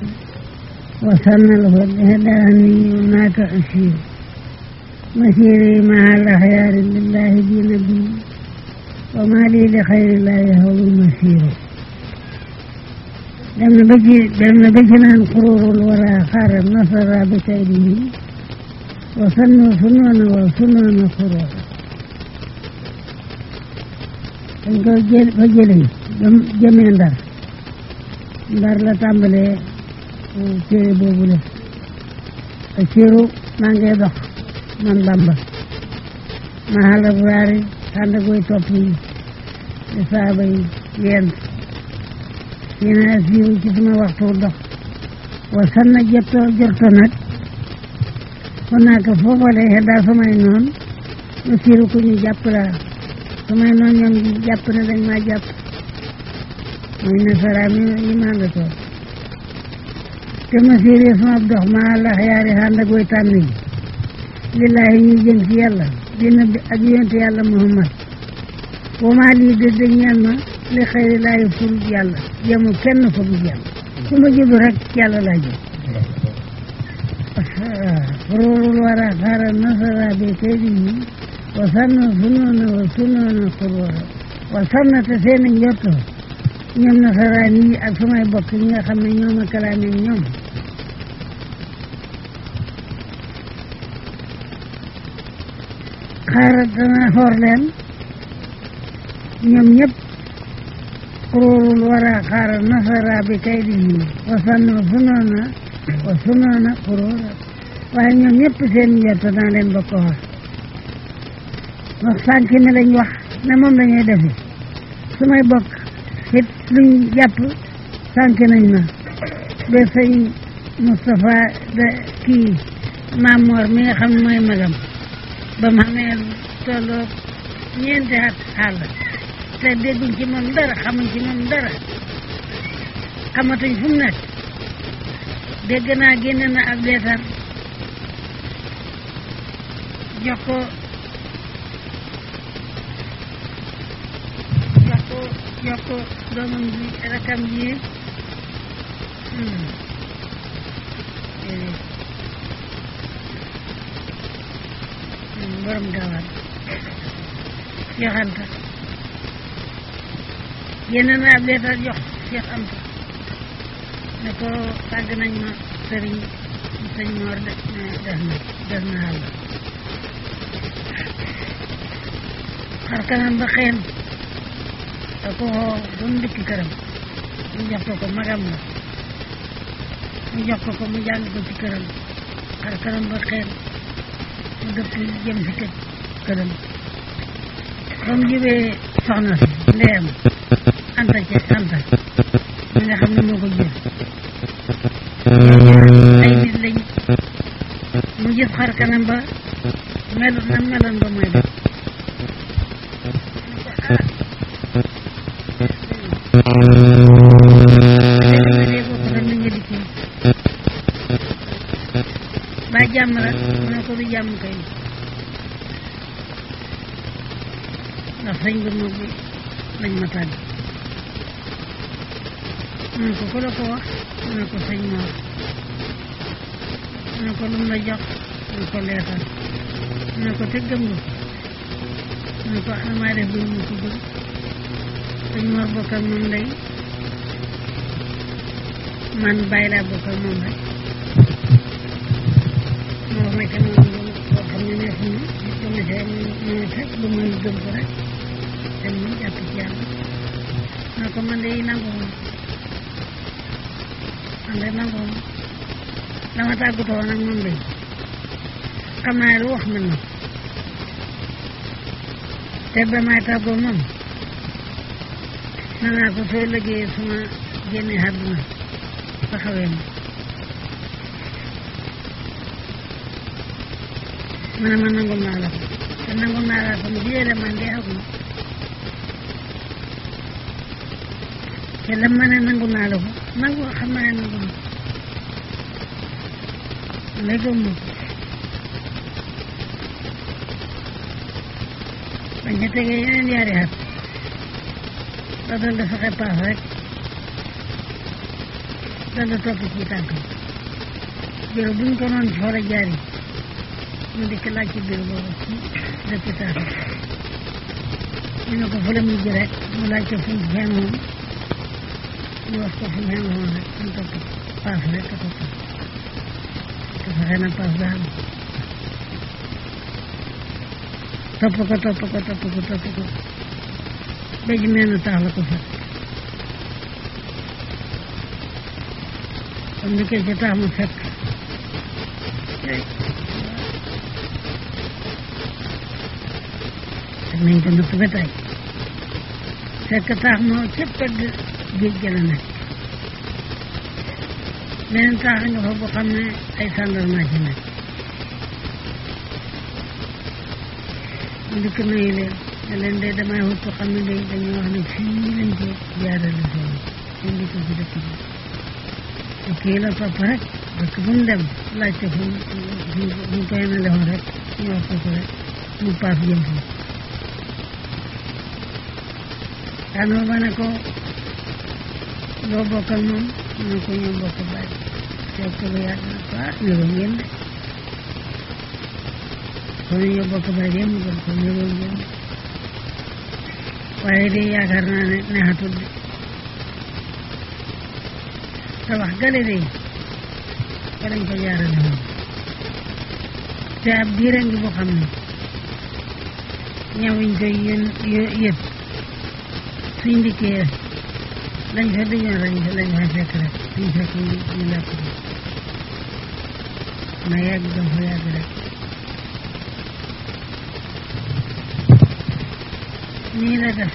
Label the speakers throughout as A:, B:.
A: وسن الهدى هداني هناك أسير مسيري مع الأخيار لله بنبي وما لي لخير الله هو المسير dem na ba ci dem na ba ci naan xuruurul wara xaaral nasara bi kaydihi wa sannu sunoona wa sunoona xuruura dañ ko jël fa jëlee jëm jëmee ndar ndar la tàmbalee téere boobu la te siiru maa ngi dox man bamba ma xala buraari xànd koy topp yi di saaba yi yent yéen a siiru ci suma waxtu dox wa sanna jotto jorto nag kon naa ko foofale xeddaa samay noon ma siiru ku ñu jàpp laa samay noon ñoom jàpp ne dañ maa jàpp mooy nasara mi yi maa nga toog te ma siiru sama dox maa la xayaari xànd ak way tànn yi lillahi ñuy jëm ci yàlla dina bi ak yonte yàlla muhammad wa maa lii de de ñeel ma li xëyri laayi fur yàlla jëmu kenn fa bu yàlla su ma jublu rek yàlla laa jëm xuruurul wara xaara nasara bi kaydihi wa sanna sunoona wa sunoona xuruura wa sanna te seeni njotto ñoom nasaraan yi ak samay bokk ñi nga xam ne ñoom a kalaame ñoom xaaral dana xoor leen ñoom ñëpp xuruurul wara xaara nasara bi kaydihi wa sanna sunoona wa sunoona xuruura waaye ñoom ñëpp seen njort naa leen bokk wax wax sànq ne lañ wax ne moom lañuy defe su may bokk it luñ jàpp sànq nañ ma ba sëñ Moustapha de kii Mamor mi nga xam ne mooy magam ba mu xamee tolloo ñeenti at xàll te dégguñ ci moom dara xamuñ ci moom dara xamatuñ fu mu nekk dégg naa génne na ab leetar jox ko jox ko jox ko doomam ji rakam ji borom gaawaan Cheikh Anta génne na ab leetar jox Cheikh Anta ne ko tàgg nañ ma sëriñ sëñ Mor de ne def na def na àll xar kanam ba xeen da ko xoo ba mu dikk këram mu jox ko ko magam la mu jox ko ko mu jàng ko ci këram xar kanam ba xeen mu dëpp jëm si kër këram ba mu jubee soxna si ndeyam anta ci anta mi nga xam ne moo ko jël ay nit lañ mu gis xar kanam ba melut na meloon ba mooy def ba jàmm la mu ne ko du jàmm kay ndax sëñ bi moom bi lañ ma tàgg mu ne ko ku la ko wax mu ne ko sëñ Mor mu ne ko lu mu la jox mu ne ko leetal mu ne ko te gëm nga mu ne ko ana maa def bi mu ko gëm sëñ Mor bokk ak moom lay man bàyyi laa bokk ak moom rek moo nekk moom boo xam ne neex na bu ma see mu fekk bu muy gëm ko rek te mu jàpp ci yàlla ne ko man de nangu ma man de nangu ma dama tàggatoo nag moom de xam naa lu wax man na te ba may tàggoo moom na naa ko soo liggéeyee suma génne àdduna taxawee ma ma ne ma nangul naa la ko te nangul naa la ko mu jiyee man de ak ma te lam ma ne nangul naa la ko nangu xam naa ne nangul na lay gëm ma ko bañ ca tegee yeneen yaari at ba doon dafa fexe paas rek dana topp ci tànkam bureau bu ñu ko noon xool a jaari mu dikk laaj ci bureau boobu ci dëkk taaxam ñu ne ko fa la mujj rek mu laaj ko fu mu xeemoon ñu wax ko fu mu xeemoon rek mu topp paas rek a topp te fexe na paas ba am topp ko topp ko topp ko topp ko ba ji mel na taax la ko fekk comme ni koy ca taax mu fekk te nañ ko natt ba tey fekk taax moo ca pegg géej gi la nekk beneen taax nga fa boo xam ne ay gendarme ci nekk mu dikk nuyu leen ne leen de damay wut ko xam ne day dañuy wax ne fii lañ ko jaarale seen indi ko ci dëkk bi te kii la topp rek dëkk bu mu dem laajte fu mu fu mu ko yemale woon rek ñu wax ko ko rek mu paas jëm foofu daanoo ba ne ko loo bokk ak moom mu ne ko ñoo bokk bàyyi seet ko lu yàgg na ko ah niroo ngeen de kon ñoo bokk bàyyi yéen mu gën ko niroo ngeen de waaye de yaakaar naa ne neexatul de te wax gale de fa lañ ko jaarale woon te ab diira ngi boo xam ne ñawuñ koy yën yëpp suñ dikkee lañ fa dëjoon lañ fa lañ fa fekk rek suñ fekk ñu ñu làpp ko na yàgg dam fa yàgg rek nii la def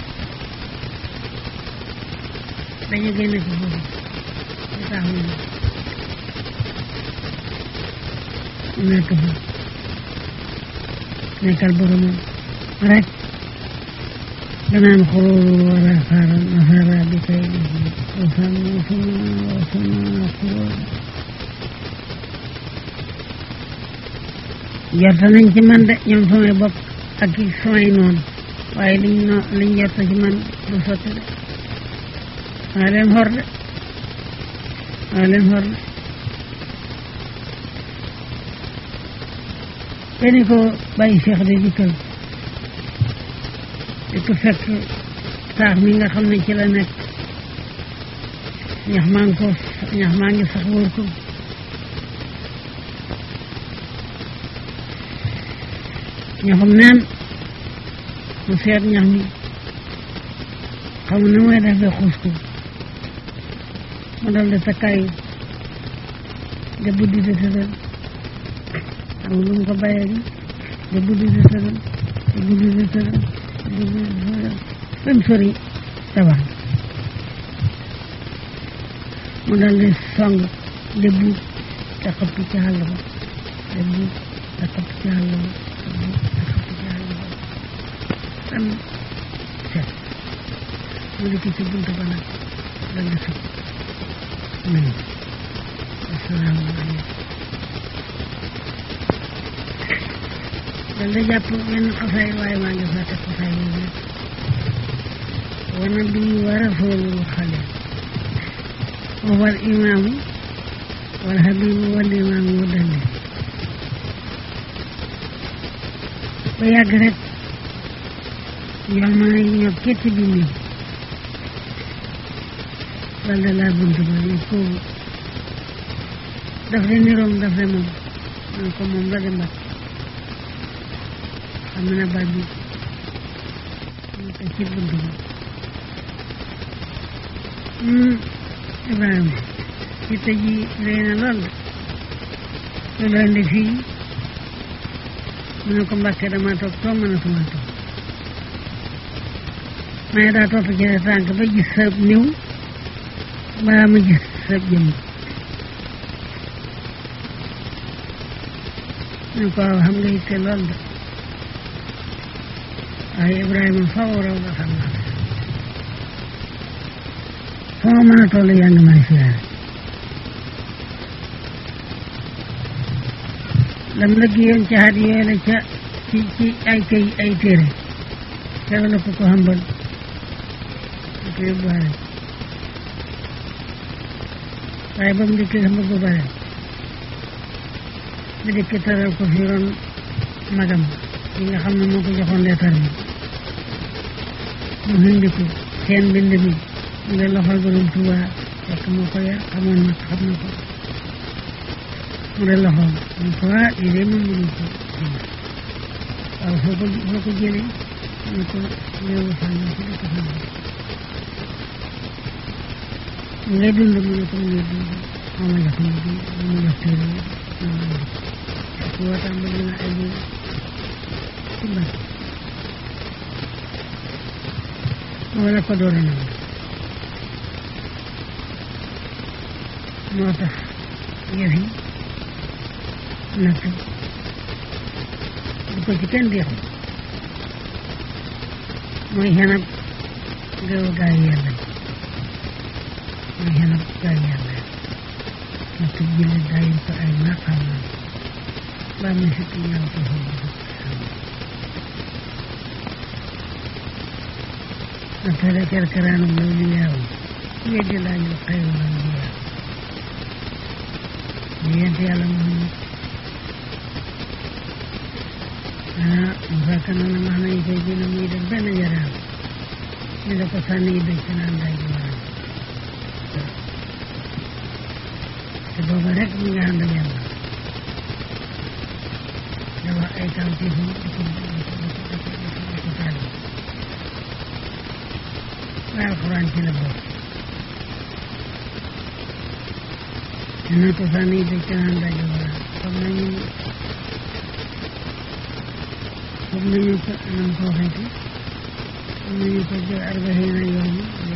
A: dañu génn ci foofu lu tax mu nekk fa nekkal boromam rek danaan xururu wala xaaral nasara bi kay wasama wasama wasama xurur jorta nañ ci man de ñoom samay bopp ak i samay noonu waaye liñ no liñ jorta ci man du sotti de maa leen xor de maa leen xor de te ni ko bàyyi Cheikh de dikkal di ko fekk taax mi nga xam ne ci la nekk ñax maa ngi ko ñax maa ngi sax wóor ko ñaxum neen mu seet ñax mi xam na mooy def ba xuus ko mu dal di takkaayu de buddi de tëral xam lu mu ko bàyyee bi de buddi de tëral de buddi de tëral de buddi de tëral ba mu sori tabax mu dal di song de buub te xëpp ci xàll ba de buub te xëpp ci xàll ba de buub te xëpp ci xàll ba am set mu dikk ci buntu ba nag dal di sëpp nuyu asalaamaaleykum dal di jàpp benn xasaay waaye maa ngi fàtte xasaay yi nekk wana bi wa rasulul xale wal imaamu wal habibu wal imaamu wa dalli ba yàgg rek yoon ma ne ñoo kétti bi nii dal di laa buntu ba ne kooku daf de niroom daf de moom man ko moom la de mbat xam na baat bi ñu ko ci buntu ba Ibrahima ci tëj yi rëy na lool de lu leen di fii mu ne ko mbàkke dama toog toog mën a suma toog mais daa topp ci sa tànk ba gis sa niw mbaa ma gis sa jëmm ne ko waaw xam nga yitte lool de waaye Ibrahima faw raw nga xam naa foo mën a toll yaa ngi may siyaare lam lëggiyoon ca xat yooyu la ca ci ci ay kay ay téere teew la ko ko xambal di ko yóbbuwaale waaye ba mu dikkee sama bu bare mu dikk taral ko fi ron magam yi nga xam ne moo ko joxoon leetar bi mu hindi ko seen mbind mi mu ngi loxol borom Tuuba fekk moo ko yar xamoon na xam na ko mu ne loxoom mu ko ah lii de moom mënu ko waaw foo ko foo ko jëlee mu ko réewu sàngam ci dëkk sàngam mu ngay dund mu ne ko mu ngay dund moo ma jox mu di moo ma jox téere yi moo ma jox su waxtaan ba dina ay bi ci mbas moo la ko door a nangu moo tax yëf yi natt bu ko ci kenn deexu mooy xenab géewu gaa yi yàlla yi mooy xenab gaa yi yàlla yi natt jële gaa yi ko ay maqaam la ba muy sikk ñaaw ko xool nattale kerkeraanum law li yaawu weddi laajul xayru lan bi yaaw ñu yent yàlla Muhammad ah mu fekk na na max nañu koy gën a muy def benn njaraam ñu da ko sànni yi dëj naan day ji waram te booba rek mu ngi ànd ak yàlla da wax ay kaw ci fu di ko di ko di ko di ko di ko tàlli waaye alxuraan ci la bokk dina ko sànni yi dëj naan day ji waram xam nañu xam nañu ko anam ko waxeeti xam nañu ko jël arbaxiina yoon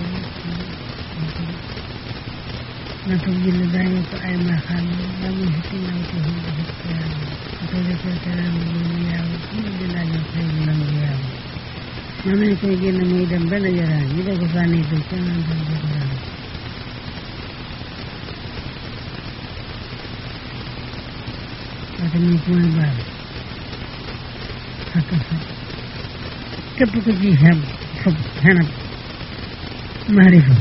A: na toog julli daañu ko ay maaxaam ba mu xikki naw ko fu dafa teraam ko defee teraam loolu yaaw ñu di laaj xëy bu lam bi yaaw man nañ koy génn muy dem benn jaraan ñu da ko sànni ko ca naan dem di ko raam wate muy mooy baal ak sa képp ku ci xam foog xanab maarifa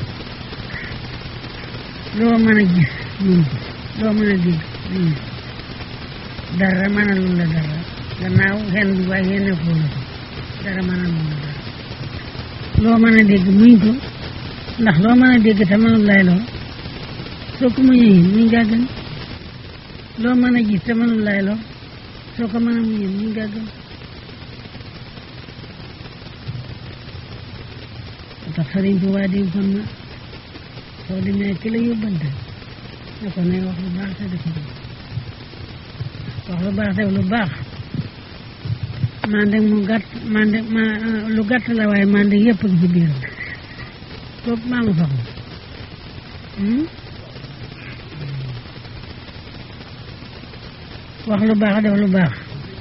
A: loo mën a gis mun ko loo mën a dégg mun ko dara mënalul la dara gannaaw xen bi waaye xene koo la ko dara mënalul la dara loo mën a dégg muñ ko ndax loo mën a dégg te mënul lay loo soo ko muñee muñ gaa gën loo mën a gis te mënul lay loo soo ko mën a muñee muñ gaa gën tax sëriñ bi waa di kon na soo demee ki la yóbbante ne ko ne wax lu baax te def lu wax lu baax def lu baax mande mu gàtt mande ma lu gàtt la waaye mande yëpp ngi ci biiram kooku maa ngi soxla wax lu baax def lu baax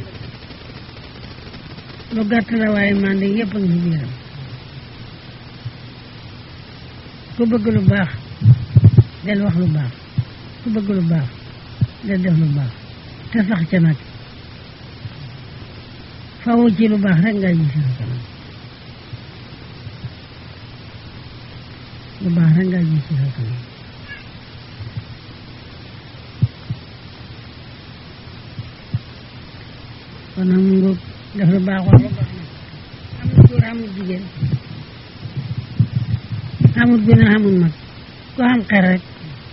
A: lu gàtt la waaye mande yëpp ngi ci biiram ku bëgg lu baax del wax lu baax ku bëgg lu baax del def lu baax te sax ca nag fawu ci lu baax rek ngay gis sa kanam lu baax rek ngay gis sa kanam kon nag mu ngóob def lu baax wax lu baax nag amul góor amul jigéen amul gune amul mag ku xam xel rek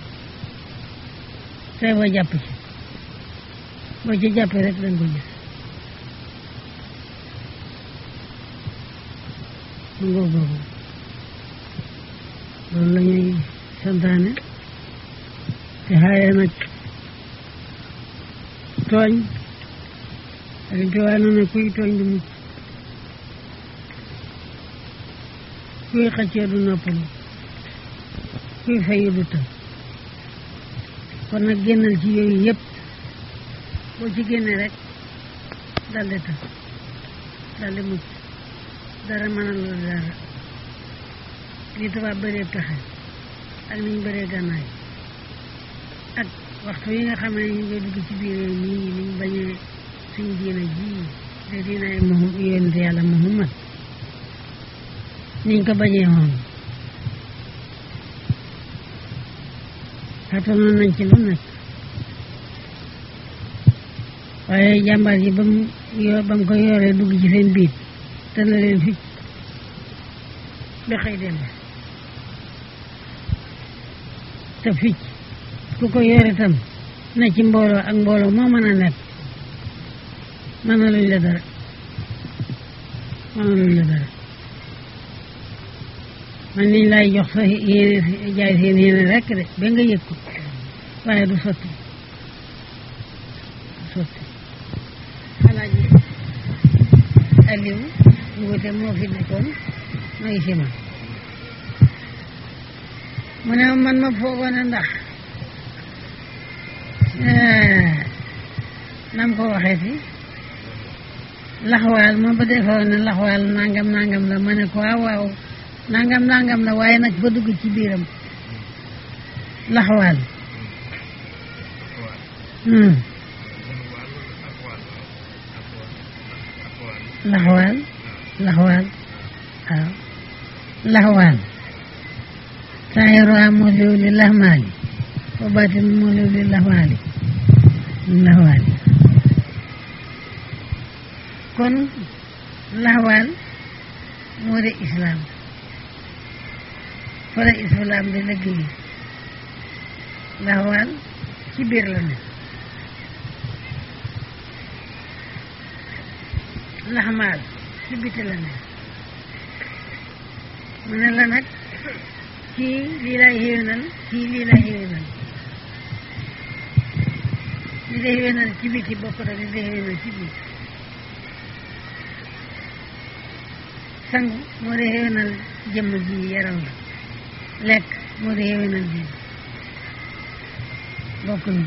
A: tey boo jàpp ci boo ci jàppee rek dañ ko gis mu ngóob boobu loolu la ñuy santaane te xaaye nag tooñ Sëriñ Tuubaa nee na kuy tooñ du mucc kuy xëccee du noppalu kuy fayu du tëb kon nag génnal ci yooyu yëpp boo ci génne rek daldi tëb daldi mucc dara mënal la dara li tubaab bëree pexe ak niñ bëree gànnaay ak waxtu yi nga xam ne ñu ngi dugg ci biir réew mii niñ bañee suñ diina ji de diinaay Muhammad yonent yàlla Muhammad niñ ko bañee woon xatanoon nañ ci lu nekk waaye jàmbaar ji ba mu yo ba mu ko yoree dugg ci seen biir te la leen ficc ba xëy dem te ficc ku ko yore tam na ci mbooloo ak mbooloo moo mën a nekk mën na luñ la dara mën na luñ la dara man niñ lay jox sa yéene jaay seen yéene rekk de ba nga yëg ko waaye du sotti du sotti xanaa ji Aliou ñu wute moo fi nekkoon ma ngi si man mu ne man ma foogoon a ndax nam ko waxee si laxwaal ma ba defoon ne laxwaal nangam nangam la ma ne ko waaw waaw nangam nangam la waaye nag ba dugg ci biiram laxwaal hmm laxwaal laxwaal waaw laxwaal saahiruhaa muliw li laxmaali wa baatin muliw li laxwaali laxwaali kon laxwaal moo de islaam fa la islaam di liggéey laxwaal ci biir la ne laxmaal ci biti la ne mu ne la nag kii lii lay xéwénal kii lii lay xéwénal li day xéwénal ci biti bokk na li day xéwénal ci biir sangu moo day xéwénal jëmm ji yaram la lekk moo day xéwénal ji bokk ñu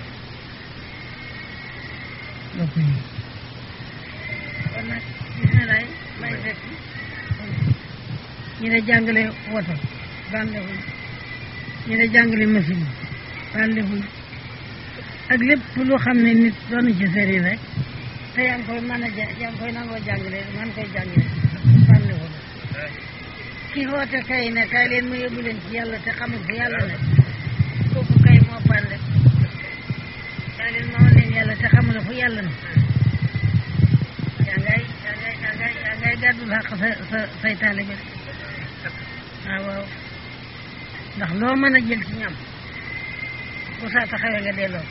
A: bokk ñu kon nag gis na lay may fekk ñu ne jàngale woto bàndeexuñ ñu ne jàngale machine bàndeexuñ ak lépp lu xam ne nit doonu ci sëri rek te yaa ngi koy mën a ja yaa ngi koy nangoo jàngale man koy jàngale bàndeexuñ ki xoote kay ne kay leen ma yóbbu leen ci yàlla te xamul fu yàlla ne kooku kay moo bànde kay leen ma wan leen yàlla te xamul fu yàlla ne yaa ngay yaa ngay yaa ngay yaa ngay gàddul xaq sa sa say taalibe waaw waaw ndax loo mën a jël ci ñam bu saa taxawee nga delloo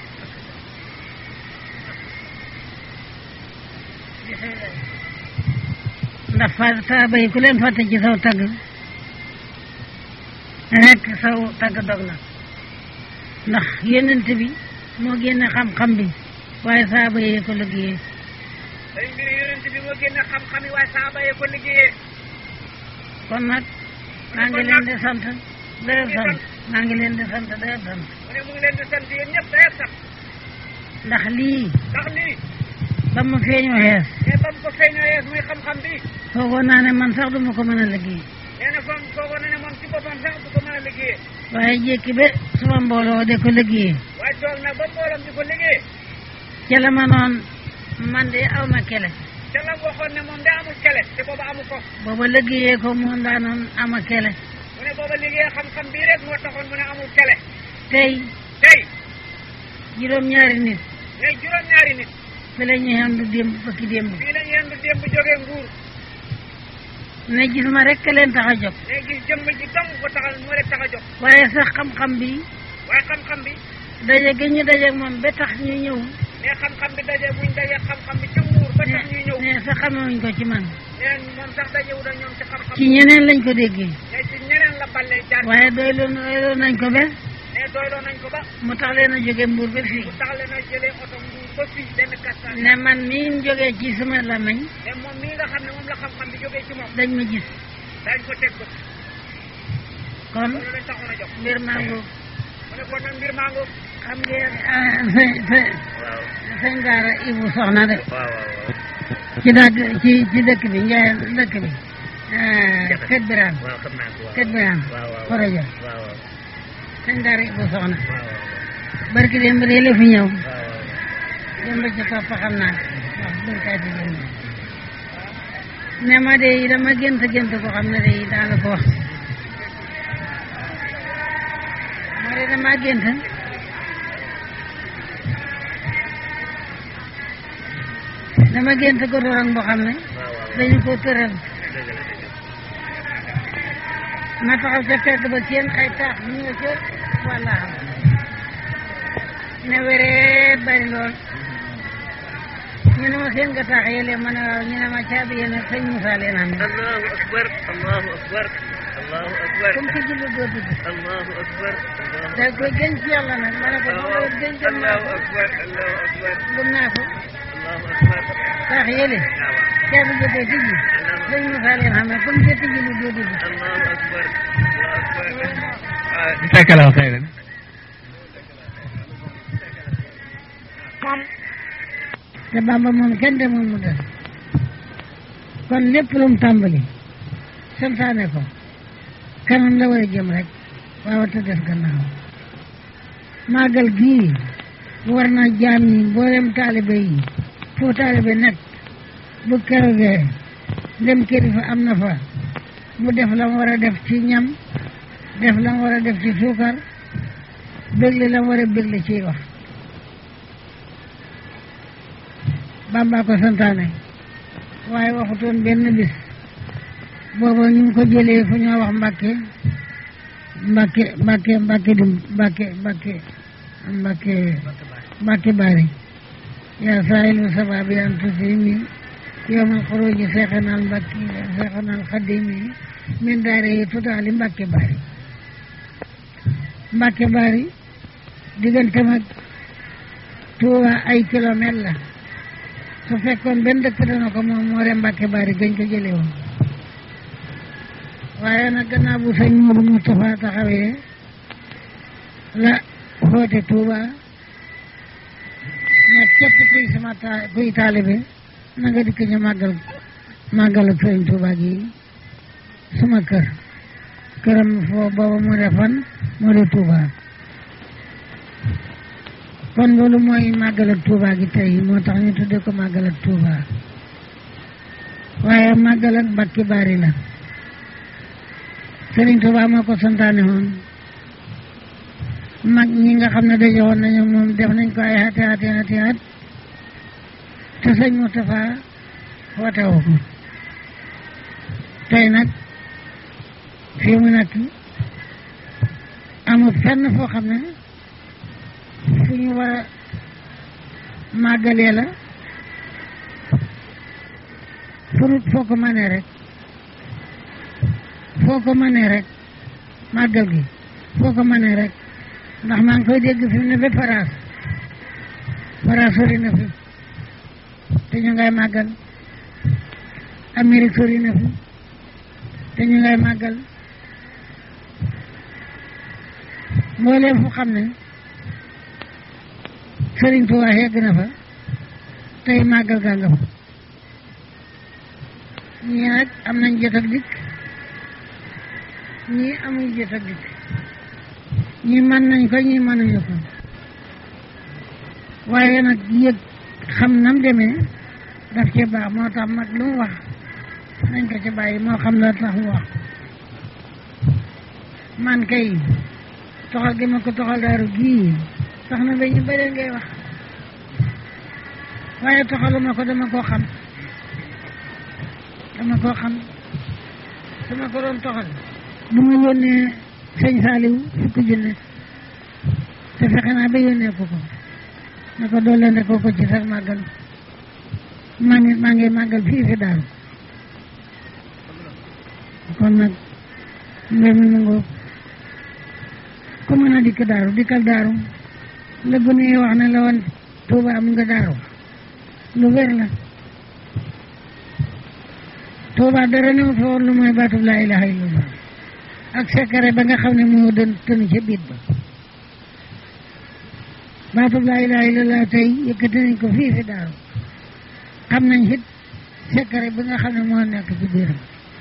A: ndax fa saaba yi ku leen fàtte ci saw tagg rekk saw tagg dog na ndax yonent bi moo génne xam-xam bi waaye saaba yi ko liggéeyee
B: day mbiri yonent bi moo génne xam-xam yi waaye saaba yi ko liggéeyee
A: kon nag maa ngi leen di sant dayoo sant maa ngi leen di sant dayoo sant
B: mu ne mu ngi leen di sant yéen ñëpp dayoo sax
A: ndax lii
B: ndax lii
A: ba ma feeñoo xees
B: mais ba mu ko feeñoo yees muy xam-xam bi
A: foogoon naa ne man sax duma ko mën a liggéey
B: nee na foog foogoon na ne moom ci boppam sax du ko mën a liggéeyee
A: waaye jékki ba suma mbooloo de ko liggéeyee
B: waaye toog nag ba mbooloom di ko liggéey
A: ca la ma noon man de aw ma kele
B: te la waxoon ne moom de amul kele te booba amu ko
A: booba liggéeyee ko moom daa noon ama kele
B: mu ne booba liggéey xam-xam bii rek moo taxoon mu ne amul kele
A: tey
B: tey
A: juróom-ñaari nit
B: ne juróom-ñaari nit
A: fi la ñuy xam du démb bëkki démb
B: fii la ñu yendu démb jógee nguur
A: ne gis ma rek leen tax a jóg
B: ne gis jëmm ji dong ko taxal moo rek tax a jóg
A: waaye sax xam-xam bi
B: waaye xam-xam bi
A: daje gi ñu daje moom ba tax ñu ñëw
B: ne xam-xam bi daje buñ daje xam-xam bi ci nguur ba tax ñuy ñëw
A: ne sax xamewuñ ko ci man
B: neen moom sax dajewu da ñoom ci xam-xam
A: ci ñeneen lañ ko déggee
B: ne ci ñeneen la balle jaar
A: waaye doyloo doyloo nañ ko ba
B: ne doyloo nañ ko ba
A: mu tax leen a jóge mbuur ba fii
B: mu tax leen a jëlee oto nguur ba fii benn kastaan
A: ne man mii jógee ci sama lamañ
B: ne moom mii nga xam ne moom la xam-xam bi jógee ci moom
A: dañ ma gis
B: dañ ko teg bët
A: kon
B: loolu lañ taxoon a jox
A: mbir maa ngoog
B: mu ne kon nag mbir maa ngoog
A: xam ngeen ah sëñ sëñ
B: waaw
A: sëñ Daara Ibu soxna de
B: waaw waaw
A: ci dàgg ci ci dëkk bi Ndiaye dëkk bi ah Kët Birane
B: waaw xam naa ko
A: Kët Birane
B: waaw waaw
A: Foroja
B: waaw waaw
A: sëñ Daara Ibu soxna
B: waaw
A: barki dem ba dee la fi ñëw
B: waaw
A: dem ba ci topp xam naa waaw béykat yi dem ne ma de dama gént gént ko xam ne de daana ko wax ma ma de damaa gént dama gént ko dorong boo xam ne
B: waaw waaw
A: dañu ko tëral
B: dëgg la dëgg
A: ma taxaw ca fekk ba seen ay taax ñu nga ca walla ne wéree bari lool ñu ne ma seen nga taax yële ma ne waaw ñu ne ma caabi yéen ak sëñ Moussa leen am
B: allahu akbar allahu akbar allahu akbar
A: comme que julli doo dugg
B: allahu akbar allahu
A: da koy gën ci yàlla nag ma ne ko loolu gën gëm naa
B: allahu
A: ko
B: akbar allahu akbar
A: gëm naa ko
B: allahu akbar
A: taax yële
B: waaw waaw
A: caabi jotee tijji sëñ Moussa leen xam ne comme que tijji lu doo dugg
B: allahu akbar allahu akbar ah
C: jazakallahu xayran
A: te Bamba moom kenn demul mu des kon lépp lu mu tàmbali santaane ko kanam la war a jëm rek waaw te des gannaaw màggal gii war na jaam yi mboolem taalibe yi foo taalibe nekk bu kerogee ndem kilifa am na fa mu def la mu war a def ci ñam def la mu war a def ci suukar bégle la mu war a bégle ciy wax Bamba ko santaane waaye waxutoon benn bis booba ñu ngi ko jëlee fu ñoo wax Mbàkke Mbàkke Mbàkke Mbàkke dum Mbàkke Mbàkke Mbàkke Mbàkke bari yaa saahilu sababi an tusimi yowmal xuruji seexanal Mbàkke seexanal xadimi min daare yi tutaali Mbàkke bari Mbàkke bari diggante mag Tuuba ay kilomètre la su fekkoon benn dëkk dana ko moom moo re Mbàkke bari gañ ko jële woon waaye nag gannaaw bu sëñ Moodu Mustafa taxawee la xoote Tuuba ne képp kuy sama ta kuy taalibe na nga dikk ñu màggal màggal ak sëñ Tuuba gi suma kër këram foo booba mu de fan moo de Tuuba kon loolu mooy màggal ak Tuuba gi tey moo tax ñu tudde ko màggal ak Tuuba waaye màggal ak Mbàkke Bari la Sëriñ Tuuba moo ko santaane woon mag ñi nga xam ne daje woon nañu moom def nañ ko ay ati ati ati at te sëñ Moustapha woote woo ko tey nag fii mu nekk amul fenn foo xam ne fu ñu war a màggalee la furut foo ko mënee rek foo ko mënee rek màggal gi foo ko mënee rek ndax maa ngi koy dégg fi mu ne ba Faraas Faraas sori na fi te ñu ngay màggal Amérique sori na fi te ñu ngay màggal mbooleem fu xam ne Sëriñ Tuubaa yegg na fa tey màggal gaa nga fa ñii nag am nañ jot ak dikk ñii amuñ jot ak dikk ñii mën nañ ko ñii mënuñu ko waaye nag yëg xam nam demee daf ci baax moo tax mag lu mu wax nañ ko ci bàyyi moo xam la tax mu wax man kay toxal gi ma ko toxal daaru gii tax na ba ñu bëree ngay wax waaye toxaluma ko dama koo xam dama koo xam su ma ko doon toxal bu ma yónnee sëñ Saaliw fukki junne te fexe naa ba yónnee ko ko na ko doole ne ko ko ci sax màggal maa ngi maa ngi màggal fii fi daaru kon nag mbir mi mu ngoog ku mën a dikk daaru dikkal daaru la gune yi wax ne la woon Tuuba am nga daaru lu wér la Tuuba dara ne fa woon lu mooy baatub laa ilaha illallah ak sekare ba nga xam ne moo doon tënu ca biit ba baatub laa ilaha illallah tey yëkkati nañ ko fii fi daaru xam nañ it sekare ba nga xam ne moo nekk ci biiram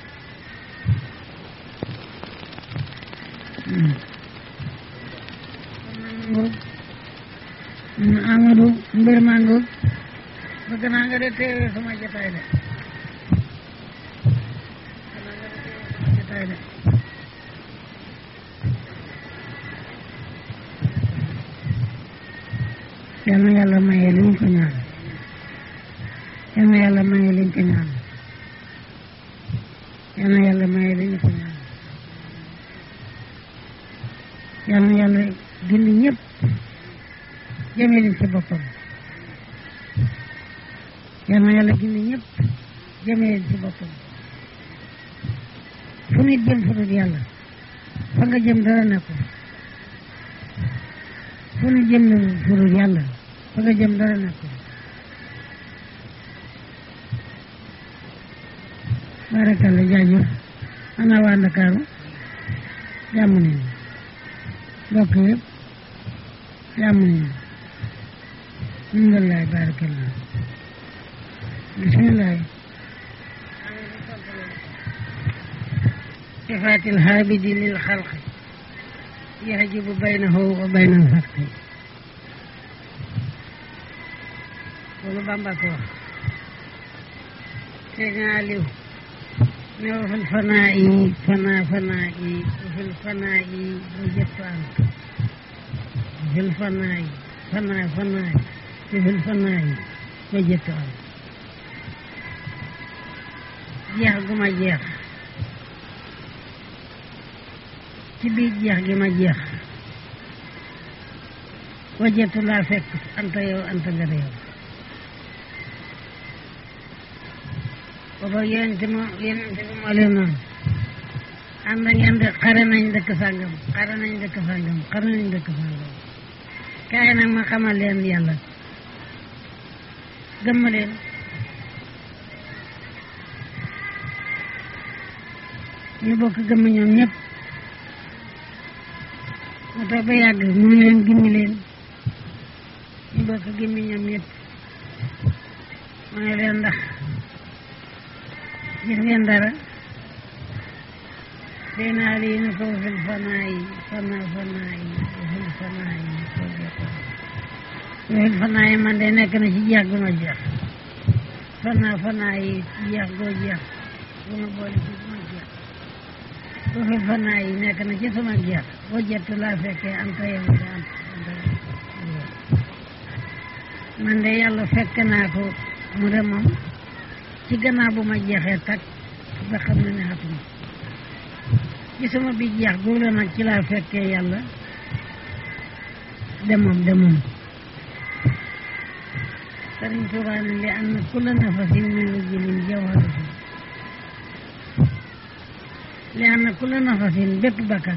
A: Amadou mbir maa ngoog bëgg naa nga de teewee sama jotaay de bëgg naa nga de teewee sama jotaay de yal na yàlla maye li ñu ko ñaan yal na yàlla maye li ñu ko ñaan yal na yàlla maye li ñu ko ñaan yal na yàlla gindi ñëpp jëme leen ci boppam yal na yàlla gindi ñëpp jëme leen ci boppam fu nit jëm fu dul yàlla fa nga jëm dara nekkul fu nit jëm fu dul yàlla fa nga jëm dara nekkul barakalla jaajëf ana waa Ndakaaru jàmm nañu mbokk yëpp jàmm nañu alhamdulilah barakalla bisimilah صفات الهابد للخلق يحجب بينه وبين الخلق loolu Bamba ko wax te naa liw ne wa fil fanaa yi fanaa fanaa yi wa fil fanaa yi wa jëttu ant wa fil fanaa yi fanaa fanaa yi wa fil fanaa yi wa jëttu ant jeex gu ma jeex ci biir jeex gi ma jeex wajetu laa fekk anta yow anta nga yow booba yonente mo yonente bi moo leen noonu ànd ngeen de xare nañ dëkk sàngam xare nañ dëkk sàngam xare nañ dëkk sàngam kaay nag ma xamal leen yàlla gëmma leen ñu bokk gëmm ñoom ñëpp mu toog ba yàgg mu ne leen gimmi leen ñu bokk gimmi ñoom ñëpp mu ne leen ndax gis ngeen dara dee naa lii ne ko fil fanaa yi fanaa fanaa yi fil fanaa yi ko jeexal fil fanaa yi man de nekk na ci jeex gu ma jeex fanaa fanaa yi jeex goo jeex bu ma boole ci gu ma jeex bu fi fanaa yi nekk na ci sama jeex boo jett laa fekkee am ta yow de am man de yàlla fekk naa ko mu de moom ci gannaaw bu ma jeexee takk ba xam ne ne xatuma ci sama bi jeex googu nag ci laa fekkee yàlla de moom de moom Sëriñ Tuubaa ne li am na kulla nafasin min wajilin jawharatu li am na kulla nafasin bépp bakkan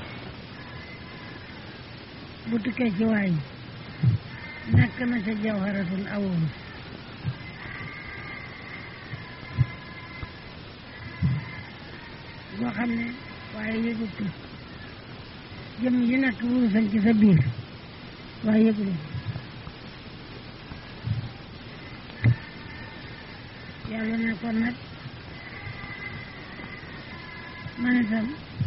A: bu tukkee ci waay nekk na ca jawharatun awoon boo xam ne waaye yëgut ko jëm yi nekk wurusan ci sa biir waaye yëgulu yàlla ne kon nag man itam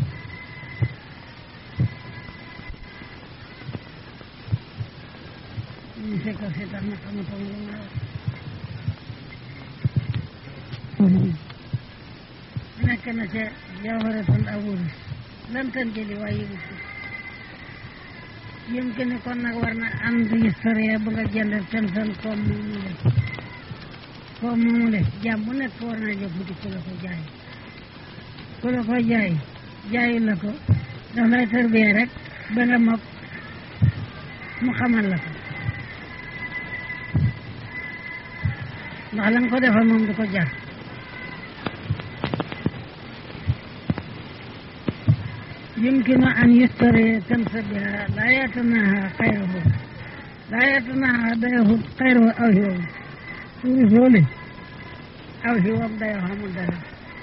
A: ñu fekk si tax na xamatoo lu ma wax nekk na ca jawharatul awurus lan tan jëli waaye yëgut ko yëm ke ne kon nag war na ànd historia bu nga jënd ten san koom moomu le koom moomu le jàmm bu nekk war naa jóg wuti ku la ko jaay ku la ko jaay jaayu la ko daf lay tërbiyee rek ba nga mokk mu xamal la ko ndax la nga ko defal moom du ko jar يمكن أن يشتري كنز بها لا يتناهى خيره لا يتناهى بيه خيره أو هو ورسوله أو هو بيه مدرس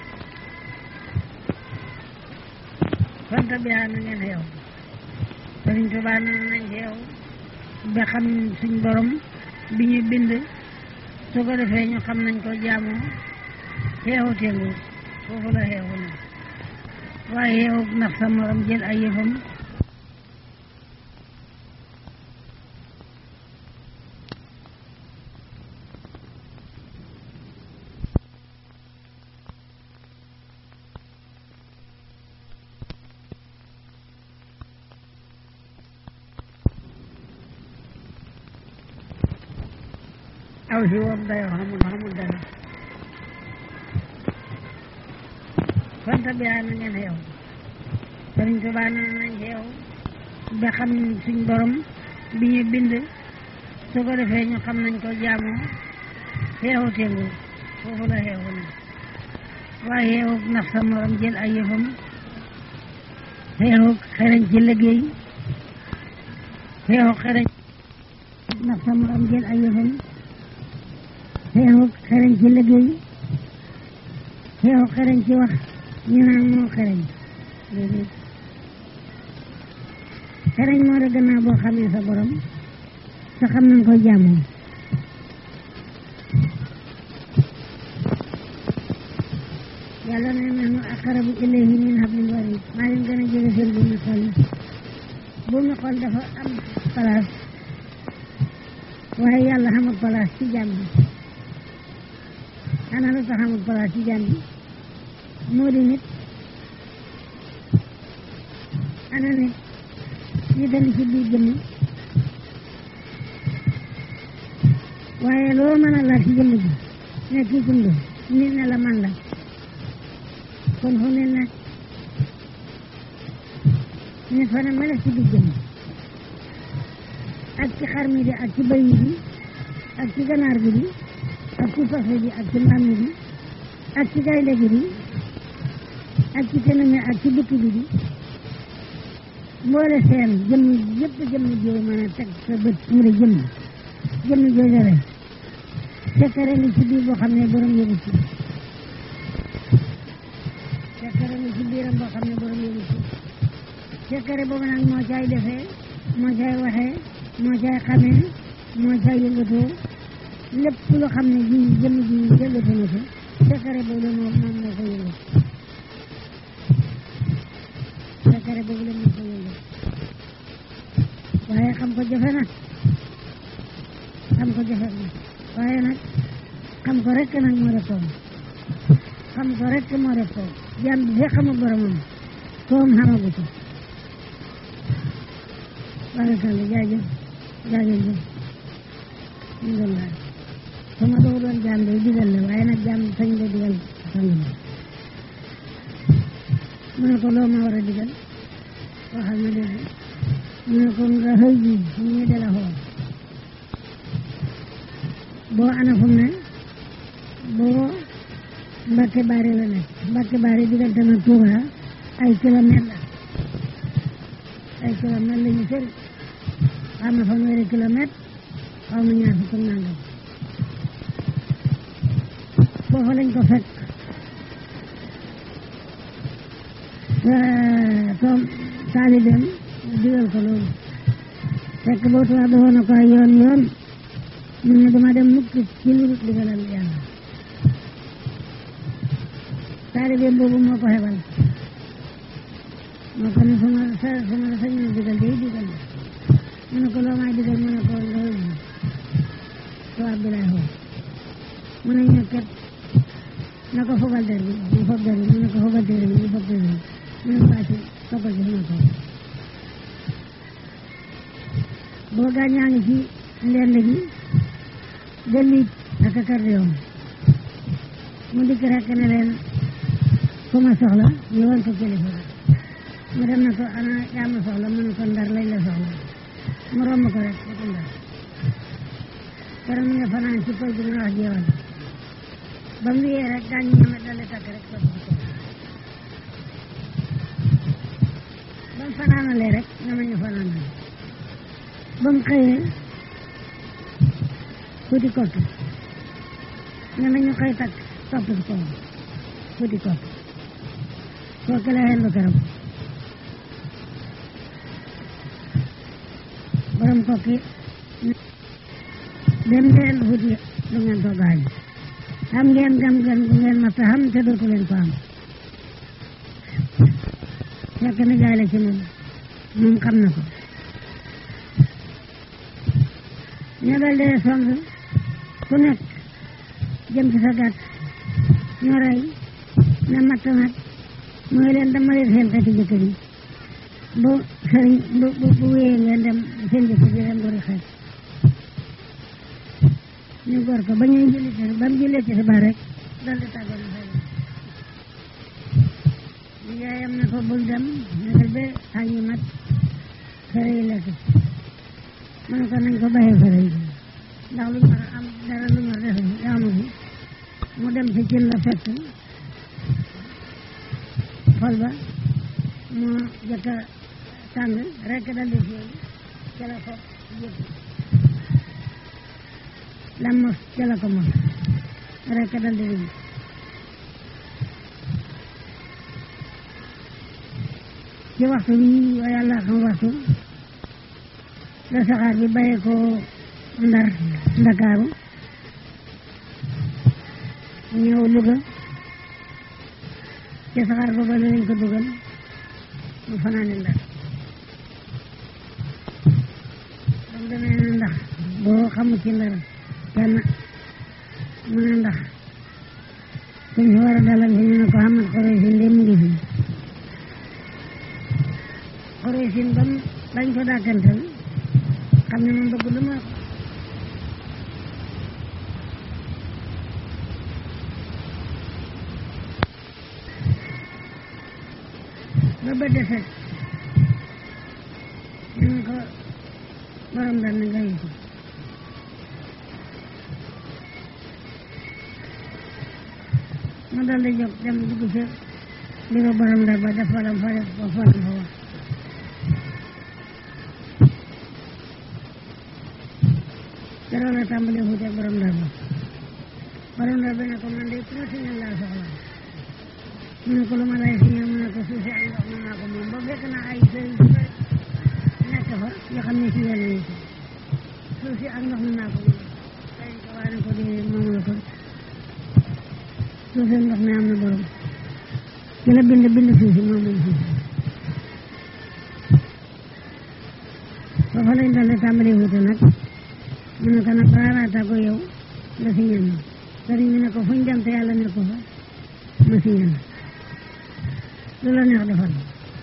A: فانت بها نغن هيو Sëriñ Tuubaa nee nañ xeew ba xam suñ borom bi ñu bind su ko defee ñu xam nañ ko jaamoo xeexu tengu foofu la xeexu ne waaye yow ndax sa morom jël ay yëfam aw si woom dayoo xamul xamul dara fanta bi yaa na ngeen xeew sëriñ Tuubaa na nañ xeew ba xam suñ borom bi ñu bind su ko defee ñu xam nañ ko jaamoo xeexu tengu foofu la xeexu ne waaye xeexu nax sa morom jël ay yëfam xeexu xereñ ci liggéey xeexu xereñ nax sa morom jël ay yëfam xeexu xereñ ci liggéey xeexu xereñ ci wax ñu naan moo xereñ léegi xereñ moo de gannaaw boo xamee sa borom sa xam nañ ko jaamoo yàlla ne nahnu aqrabu ilayhi min hablil warid maa leen gën a jege seen bu mu xol bu mu xol dafa am place waaye yàlla xamul place ci jaam bi ana lu tax xamul place ci jaam bi moo di nit ana nit ñu dal ci biir jëmm waaye loo mën a laal ci jëmm ji ne kii kundu nit ne la man la kon fu ne nag nit fa ne mala ci biir jëmm ak ci xar mi di ak ci bëy bi ak ci ganaar bi di ak ci fas bi ak ci mbaam mi di ak ci gaynde gi di ak ci tënam mi ak ci bukki bi di mboole seen jëmm yëpp jëmm jooy mën a teg sa bët mu di jëmm jëmm jooju rek sekkare li ci biir boo xam ne borom yëgu ci sekkare li ci biiram boo xam ne borom yëgu ci sekkare boobu nag moo caay defee moo caay waxee moo caay xamee moo caay yëngatoo lépp lu xam ne ji jëmm ji yëngatu na ko sekkare boobu la moom moom moo ko yëngat sekkare boobu la moo ko yëngat waaye xam ko jafe na xam ko jafe na waaye nag xam ko rek nag moo def toom xam ko rek moo def toom jàmm bi fekk xamul boromam toom xamagu ko barakalla jaajëf jaajëf alhamdulilah su ma doon doon jàmm day digal la waaye nag jàmm sañ la digal sang bi mu ne ko loo ma war a digal waxal ma dégg mu ne ko nga xëy ji ñu de la xool boo ana fu mu ne boo Mbacke Bari la nekk Mbacke Bari diggante na Touba ay kilomètre la ay kilomètre la ñu sëri xam na fanweeri kilomètre xaw ma ñaar fukk nangam foofu lañ ko fekk toom taalibeem digal ko loolu fekk boo tubaab doxoon na ko ay yoon yoon mu ne dama dem mukk ci lu dul digalal yàlla taalibeem boobu moo ko xebal moo ko ne su ma sa su ma la sañoon digal day digal mu ne ko loo may digal mu ne ko loolu tubaab bi lay xool mu ne ñokket na ko fogal der bi mu fob der bi mu ne ko fogal der bi mu fob der bi mu ne ko acci toggal ci sama tool boo gaañaa ngi ci ndend gi dellit ak accordéon mu dikk rek ne leen ku ma soxla ñu woon ko kilifa mu dem na ko ana yaa ma soxla mu ne ko ndar lañ la soxla mu romb ko rek ba ko ndar keroog mi nga fanaan ci pël bi nga wax jeewal ba mu yee rek gaañ ñeme dale takk rek sotti ci kaw ba mu fanaanalee rek nga ma ñu fanaanale ba mu xëyee fuuti kott nga ma ñu koy takk topp ci kaw fuuti kott kooku la xel lu keroog borom kokki dem leen fuuti lu ngeen ko gaañ xam ngeen gam gan gu ngeen ma ta xam te dootu leen ko am fekk na jaay la ci moom moom xam na ko ñu dal dee song ku nekk jëm ci sa gàtt ñu rey na matt nag mooy leen dama leen seen xeeti jëkkër yi bu sëriñ bu bu bu wéyee ngeen dem seen jëkkër yi dem bari xeet ñu gor ko ba ñuy julli ci ba mu jullee ci xibaar rek dal di tàggoo na fay dem yaayam na ko bul dem negal ba añ yi mat xere yi lekk mu ne ko nañ ko bàyyee xere yi ndax lu ñu am dara lu ñu def amu fi mu dem ci cin la fekk xol ba mu jëkk a tàng rek dal di fii ca la ko yëpp lam mos ca la ko mos rek dal di dugg ci waxtu bi wa yàlla xam waxtu la saxaar bi bàyyee ko ndar ndakaaru ñëw Louga ci saxaar booba la lañ ko dugal mu fanaane ndar ba mu demee ne ndax boo xamu ci ndar kenn mu ne ndax kuñ fi war a dalal fi ñu ne ko xamat xoreysin de mu ngi fi xoreysin ba mu dañ ko dàkkantal xam ne moom bëgg lu ma ba ba deset ñu ne ko borom dal na gayu ko mu dal di jóg dem dugg ca bureau borom ndar ba def falam fa def ko falam fa wax keroog la tàmbalee xuute ak borom ndar ba borom ndar ba ne ko man de ku ma signal laa soxla mu ne ko lu ma lay signal mu ne ko suuf si ak ndox mën naa ko moom ba fekk na ay sëriñ su bëri nekk fa yoo xam ne si yàlla yi si suuf si ak ndox mën naa ko moom sëriñ ko waa ne ko di moom la ko suuf si ndox mi am na borom ci la bind bind suuf si moom moom suuf si foofa lañ dalee tàmbalee xuute nag mu ne ko nag raaraata ko yow nga signal ma sëriñ bi ne ko fuñ dem te yàlla ne ko fa ma signal lu la neex defal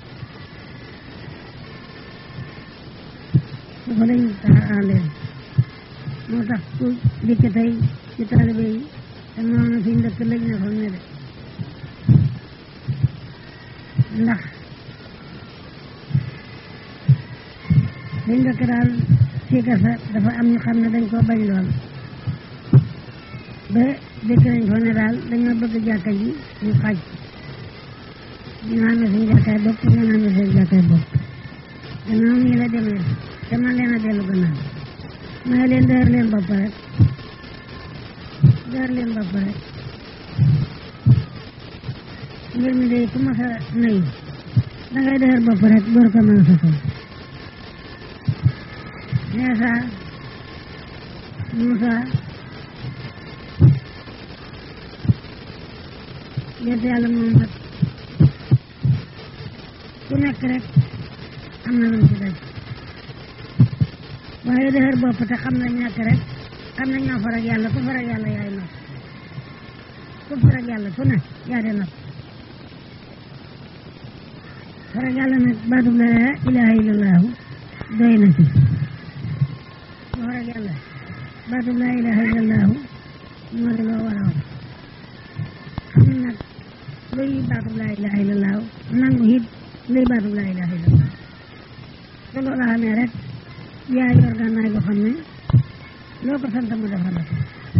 A: foofa lañ taxaandeel moo tax ku dikk tey ci taalibe yi te noonu fi ndëkk lañ ne xam ne de ndax fi ndëkk daal fii kasa dafa am ñu xam ne dañ koo bañ lool ba dëkk nañ fa ne daal dañoo bëgg jàkka ji ñu xaj ñu naan na suñu jàkkaay bopp ñu naan na seen jàkkaay bopp gannaaw nii la demee te man leen a dellu gannaaw may leen dër leen bopp rek dër leen bopp rek mbir mi day ku ma sa nayu dangay dër bopp rek door ko mën a sosal Neesa Muusa yonent yàlla Muhammad ku nekk rek am na lu mu ci daj waaye dëgër bopp te xam nañ nekk rek xam nañ ñoo farag yàlla ku farag yàlla yaay not ku farag yàlla ku ne yaa de not farag yàlla nag baatub la ilaha illallahu doy na ci ku farag yàlla baatub la ilaha illallahu moo di loo war a wax xam nag luy baatub la ilaha illallahu nangu it luy baatub la ilaha illallahu te loolu xamee rek yaa yor gànnaay boo xam ne loo ko sant mu defal la ko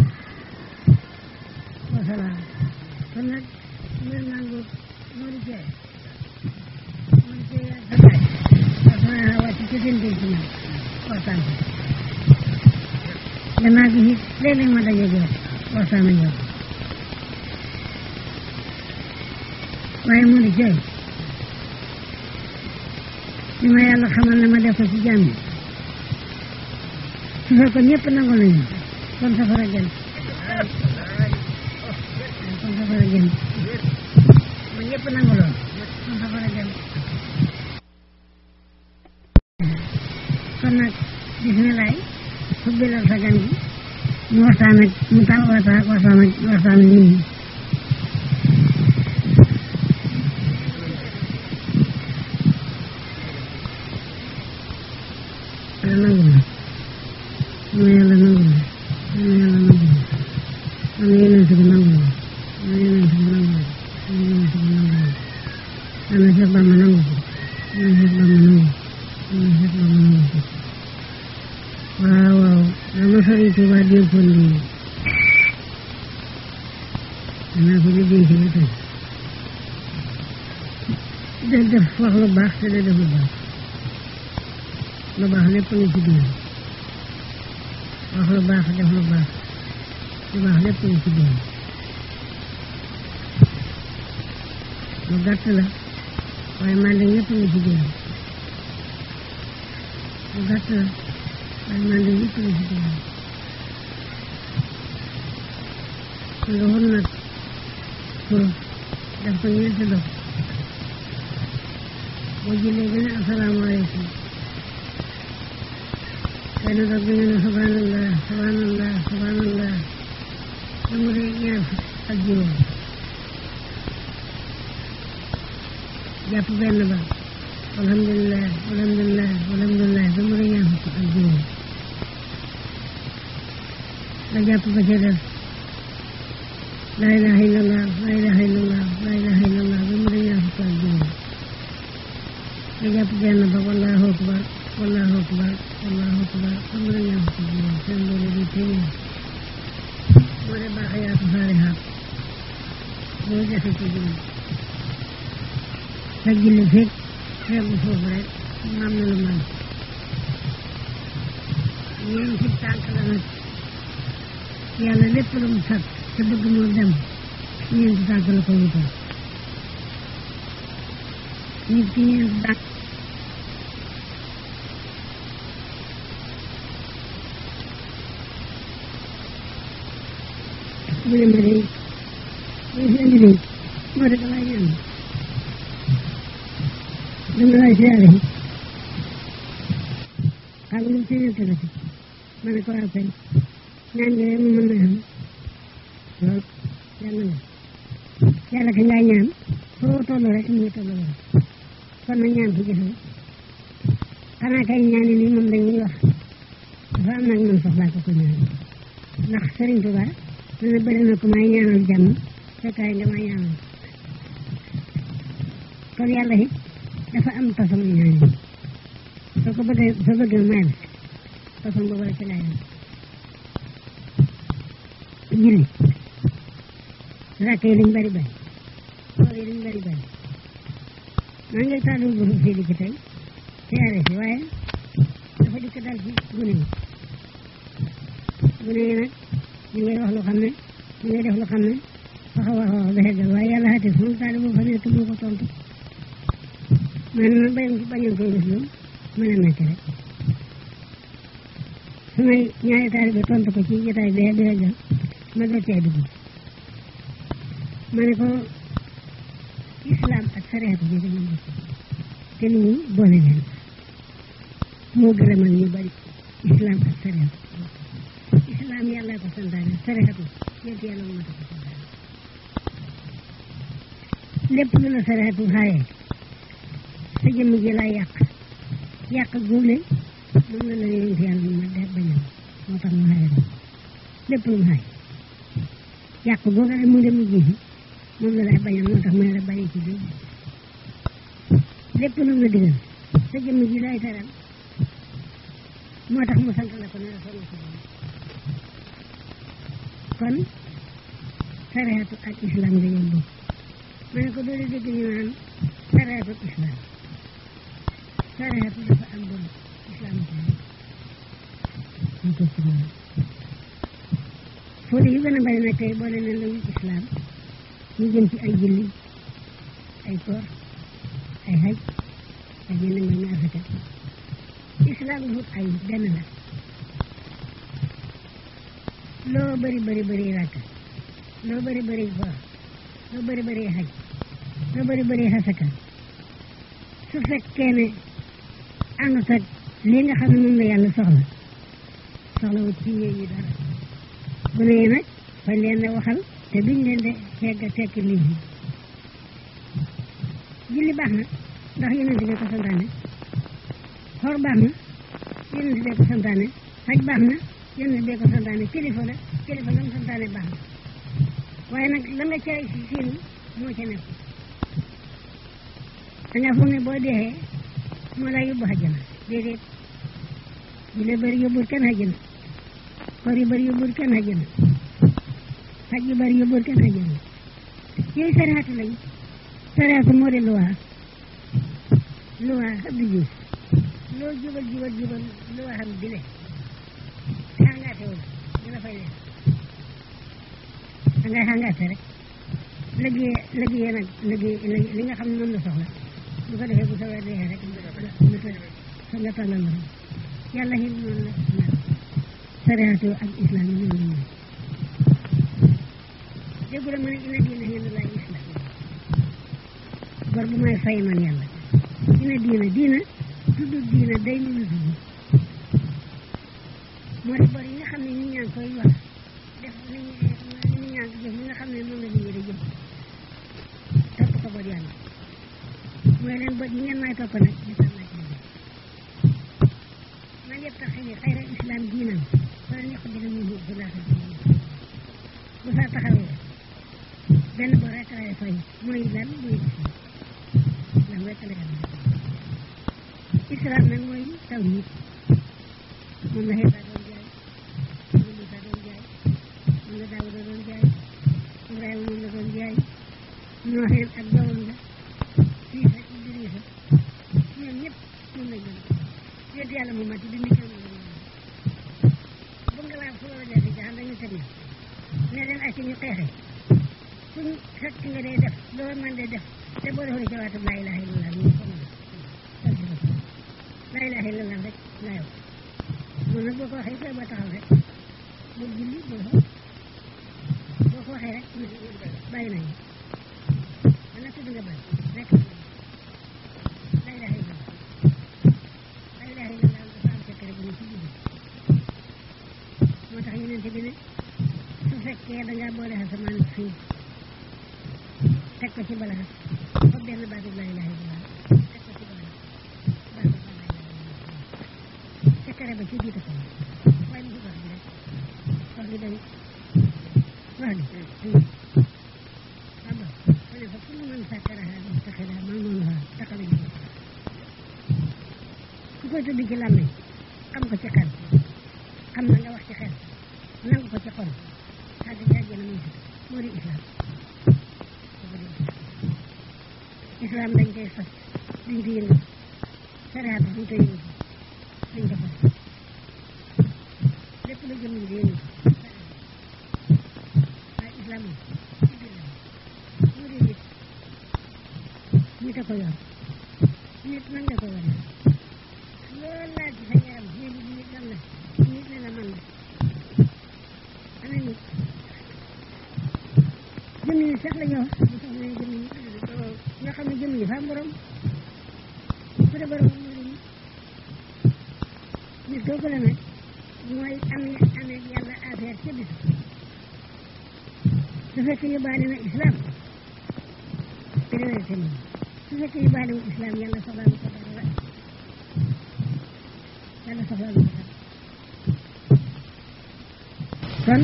A: wasalaam kon nag mbir nangu moo di cee moo di cee yaa sa baay parce que maa wàcc ci seen dénk ñoom waxtaan ci gannaaw gi it léeg-léeg ma daje jox waxtaan ak yow waaye moo di cee li ma yàlla xamal ne ma def ko ci jàmm yi su fekkoon ñëpp nangu nañu kon safara gën kon safara gën ma ñëpp nangu lool kon safara gën kon nag bisimilaay ubbilal sa gan gi mu waxtaan ak mu tax waxtaan waxtaan ak waxtaan ak nit ñi yàlla nangu na yàlla nangu na yàlla nangu waaw waaw dama sëriñ Tuuba dénkoon lii danaa ko di dénk ba tey de def wax lu baax te de def lu baax lu baax lépp nga ci biir wax lu baax def lu baax lu baax lépp nga ci biir lu gàtt la waaye man de ñëpp nga ci biir lu gàtt la waaye man de ñëpp nga ci biir nga wut nag pour def ko ñeenti dog boo jëlee ba ne asalaamaaleykum benn dog bi nga ne subhanallah subhanallah subhanallah ba mu dee ñaar fukk ak juróom jàpp benn ba alhamdulilah alhamdulilah alhamdulilah ba mu dee ñaar fukk ak juróom nga jàpp ba ca def laa ilaha illallah laa ilaha illallah laa ilaha illallah ba mu dee ñaar fukk ak juróom nga jàpp benn ba wallahu akbar wallahu akbar wallahu akbar ba mu dee ñaar fukk ak juróom seen loolu di téeméer moo de baaxiyaatu saalihaat boo defe ci juróom sa julli fekk xeebu foofu rek mu am na lu man ñeen ci tànk la nag yàlla lépp lu mu sat te bëgg mu dem ñeenti tànk la ko wutal nit ki ñeenti tànk mu ne ma day mu fi indi day moo de damay ñaan dama lay siyaare xam nga lu ci ñett la ci ma ne ko waaw kay ñaan gi mu mën na am lool yàlla na yàlla ka ngaa ñaan foo toll rek mu ngi toll rek kon nag ñaan ko jëfee xanaa kay ñaani nii moom dañuy wax dafa am nag man soxlaa ko ko ñaan ndax Serigne Touba dana bëri na ko may ñaanal jàmm fekkaay nga may ñaanal kon yàlla it dafa am façon ñaan yi soo ko bëggee soo bëggee may la façon boobu la ci lay am julli rakk yi liñ bari bari xool yi liñ bari bari maa ngi tàllal bu fii di ci tey siyaare si waaye dafa dikk dal ci gune yi gune yi nag ñu ngay wax lu xam ne ñu ngay def lu xam ne wax a wax a wax ba xeggal waaye yàlla xati sama taali boo fa nekk moo ko tontu man ma bañ bañoon koy def loolu mën a nekk rek su may ñaari taali bi tontu ko ci jotaay bi di xeggal ma doon cee dugg ma ne ko islam ak sareetu bi dañu bokk te lu ñu boole leen moo gërëmal ñu bari islam ak sareetu islam yàlla ko santaane sareetu yéen yàlla moo ko santaane lépp lu la sareetu xaaye sa jëmm ji laa yàq yàq góole moom la la yonent yàlla mu ma de bañal moo tax mu xaaye lépp lu mu xaaye yàq googu rek mu dem ji moom la lay bañal moo tax mu ne la bàyyi ci biir lépp lu mu la digal sa jëmm ji lay teral moo tax mu sant la ko ne la sonn sa bopp kon sareetu ak islam dañoo bokk ma ne ko doole dégg ñu naan sareetu ak islam sareetu dafa am bon islam ñu ko ci moom fóode yu gën a bari nag tey boole na la islam ñu jëm ci ay julli ay koor ay xaj ay yenn mbay mi afata islam lu ay benn la loo bari bari bari rakk loo bari bari koor loo bari bari xaj loo bari bari xasaka su fekkee ne àndut ak li nga xam ne moom la yàlla soxla soxla wut ci ñee ñi dara bu ne nag fañ leen a waxal te duñ leen de tegg tekki nit ñi julli baax na ndax yonent bi ko santaane xoor baax na yonent bi ko santaane xaj baax na yonent bi ko santaane kilifa la kilifa la mu santaane baax na waaye nag la nga cay si siin moo ca nekk da nga foog ne boo deexee moo lay yóbbu àjjana déedéet julli bëri yóbbul kenn xajjana koor yu bëri yóbbul kenn xajjana xaj yu bëri yóbbul kenn xajjana yooyu sariatu lañ sariatu moo di luwaa luwaa Abdou Diouf loo jubal jubal jubal luwaa xam bile xangaate wul dina fay leen dangay xangaate rek liggéey liggéey nag liggéey li nga xam ne moom la soxla bu ko defee bu sa weer dee rek sa nga tàllal la yàlla xim noonu la mel sariatu ak islam yi noonu la mel déggu la ma ne ina diina hindullahi islam bor bu may fay man yàlla ina diina diina tudd diina day nu lu tudd moo di bor yi nga xam ne nit ñaa ngi koy wax def nit nit ñaa ngi jëf li nga xam ne moom la nit ñi di jëf topp ko bor yàlla mooy leen bor yi ngeen may topp nag di tam naa ci man yëpp tax xëy xayra islam diinam wala ñaq bi na mu bu laata bu saa taxawee benn bor rek lay fay mooy lan mooy islam rek la yàlla islam nag mooy tawhid moom la Iisa doon jaay moom la Muusaa doon jaay moom la Daawuda doon jaay Ibrahima moom la doon jaay Nooxeen ak doomam la Iisa Idrisa ñoom ñëpp moom lañ doon yéen yàlla moom mat di ndikkal moom la bu nga laa fu la dee di jaxam dañu teg ne leen ay ci ñu xeexe suñ fekk nga dee def loo man dee def te boo defoon jawaatam laa ilaha illallah ñu ko mën laa ilaha illallah rek laa yow moom nag boo ko waxee fee boo taxaw rek bul julli bul xool boo ko waxee rek bàyyi nañu man nag tudd nga bàyyi rek laa ilaha illallah laa ilaha illallah dafa am secret bu ñu ci julli moo tax yeneen bi ne su fekkee da ngaa boole asamaan ak suuf teg ko ci balaa fa benn baatu laa ilaha illallah teg ko ci balaa baatu laa ilaha illallah secret ba ci jiite ko waaye mu wax bi rek wax bi dañ wax bi aba ma ne fa kullu man sakkaraha mustaxila mamunuha taxala ji ku koy tudd ci làmmiñ xam ko ci xel xam na nga wax ci xel nangu ko ci xol xaddi jàjjana muy si moo di islam islam dañ koy fas duñ ko yëngu sariat duñ ko yëngu duñ ko fas lépp lu jëm di yëngu waaye islam moom ci biir la moo di nit nit a ko yor nit nan nga ko wane loolu laa ci sa yaram ne li nit lan la nit ne la man la ana nit jëmm yi sax la ñu wax bu sax ne jëmm yi ñoo xam ne jëmm yi fa am borom ku de borom moo di nit nit kooku la nag mooy am amee yàlla affaire ca bis su fekkee yóbbaale na islam priorité moom su fekkee yóbbaale wu islam yàlla soxlaalu ko dara yàlla soxlaalu ko dara kon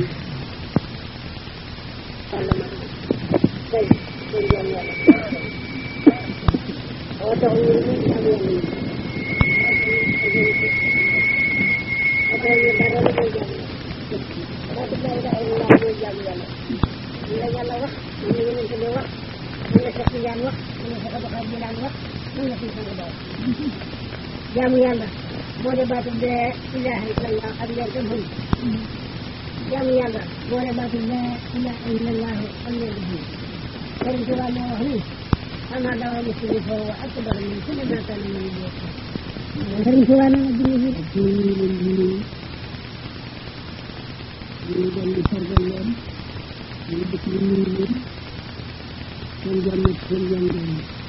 A: jaamu yàlla moo de baatu laa ilaaha illallah ak leen tam xam jaamu yàlla moo de baatu laa ilaaha illallah ak leen tam xam Sëriñ Tuubaa moo wax ni ama dawa muslim fa wa akbar min kulli ma kana min yokk Sëriñ Tuubaa nee na julli fi ñu ngi leen di nuyu ñu dem di sargal leen ñu dëkk di nuyu leen seen jàmm ak seen jàmm jàmm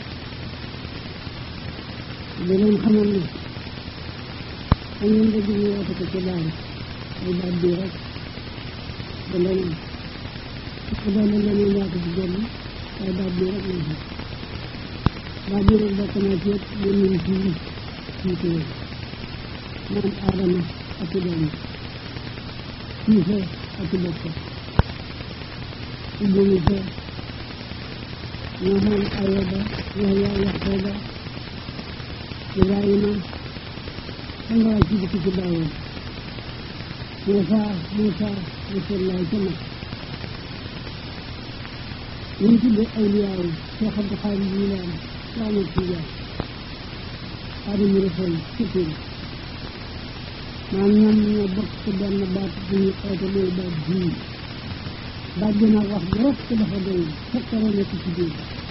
A: di leen xamal ne am ngeen dëgg ñu woote ko ci daal ay baat bii rek da leen am doon na leen yaatu ci jëmm waaye baat bii rek lañ xam baat bii rek bokk naa ci yëpp yéen ñu ci ci ci moom aadama ak i doom siise ak i bokk Idrisa Nohan Ayuba Yahya Yaquba Ibrahima da nga wàcc ci dëkk ci bàyyoon Moussa Moussa Rasulullah ca mag ñu ngi tuddee awliyaaw Cheikh Abdou Khadim ñu laan Ahmad Tidiane Xaadimu Rasuul surtout maam ñoom ñoo bokk ci benn baat bu ñuy oote mooy baat bii baat bi nag wax bi rek dafa doy fekkare nekk ci biir